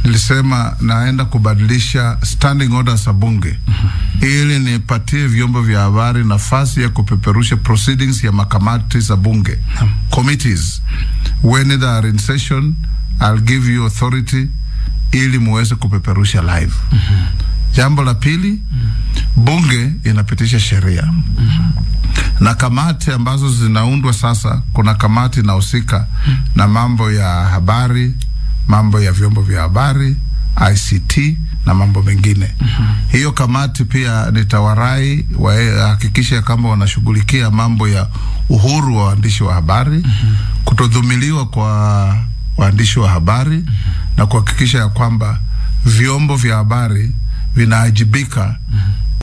nilisema naenda kubadilisha standing orders za bunge ili nipatie vyombo vya habari nafasi ya kupeperusha proceedings ya makamati za bunge committees when they are in session I'll give you authority ili muweze kupeperusha live jambo la pili bunge inapitisha sheria na kamati ambazo zinaundwa sasa. Kuna kamati inahusika na mambo ya habari, mambo ya vyombo vya habari, ICT na mambo mengine. Hiyo kamati pia nitawarai wahakikishe ya kwamba wanashughulikia mambo ya uhuru wa waandishi wa habari, kutodhumiliwa kwa waandishi wa habari na kuhakikisha ya kwamba vyombo vya habari vinaajibika